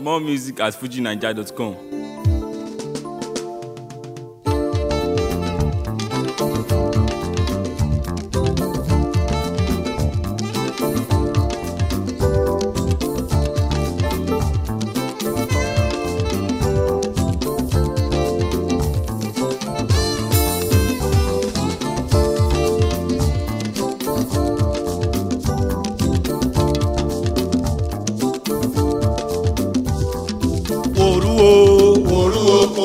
More music at fujinaija.com. òru o òru oko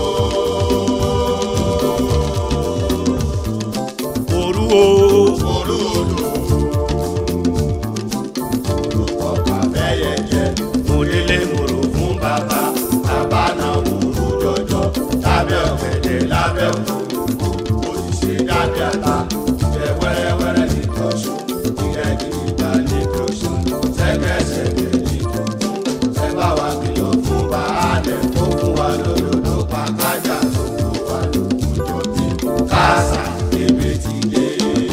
òru o òru odò orúkọ bàbẹ́yẹ jẹ́ mo délé mo rò fún bàbá bàbá náà wúru jọjọ lábẹ́ ọ̀gẹ̀dẹ̀ lábẹ́ òkú ó ti ṣe dábẹ́ àtà ìjẹ́ wẹ́rẹ́wẹ́rẹ́ ní tọ́sùn ìjẹ́ gidigba ní tọ́sùn sẹ́gẹ̀sẹ̀gẹ̀ ní tọ́sùn ẹ bá wa kìlọ̀ fún baálẹ̀ tó fún wa lódodo pa kájà tó kó wa lójújọ bí káàsà ebi ti dé.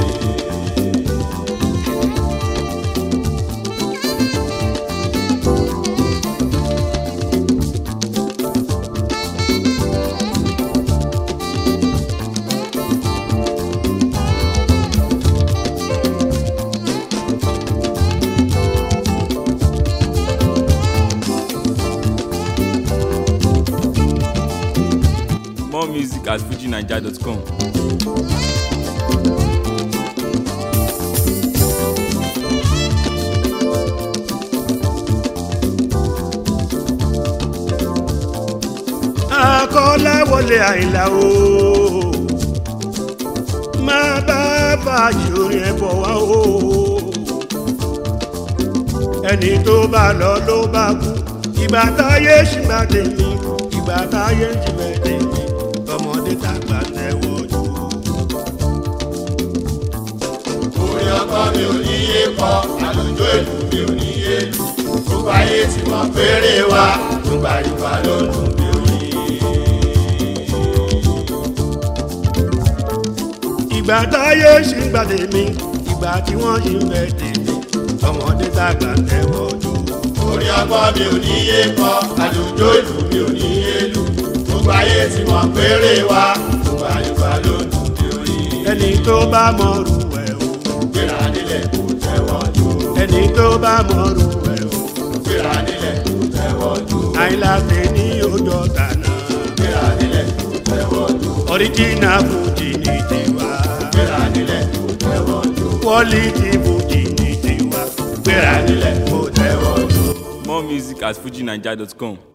More music at fujinaija.com. akọ́láwọlé àìlà o máa bá bàjẹ́ orin ẹ̀fọ́ wá o ẹni tó bá lọ ló bá kú ìgbà táyé ṣìgbà tèmi ìgbà táyé ṣìgbà tèmi tọmọdé tàgbà tẹ́wọ́ jù. orin ọkọ mi ò ní yé kọ àlùjọ ìlú mi ò ní yé lù gbogbo ayé tí mo péré wa nígbà ìgbà ló ń dùn bí oyin. ìgbà táyé ṣìgbà tèmi ìgbà tí wọ́n ṣì ń bẹ tèmi tọmọdé tàgbà tẹ́wọ́ jù. orin ọkọ mi ò ní yé kọ àlùjọ ìlú mi ò ní yé lù gbogbo ayé tí mo péré wa nígbà ìgbà ló ń dùn bí oyin. ẹni tó bá mọ̀rù ẹ̀ o gbéra nílẹ̀ kò tẹ́wọ́ jù ẹni tó bá mọ̀rù ẹ̀ o gbéra nílẹ̀ kò tẹ́wọ́ jù àìláṣẹ ní ọjọ́ tànà gbéra nílẹ̀ kò tẹ́wọ́ jù ọ̀ríjìnà fújì ní tiwa gbéra nílẹ̀ kò tẹ́wọ́ jù quality fújì ní tiwa gbéra nílẹ̀ kó tẹ́wọ́ jù. More music at fujinaija.com.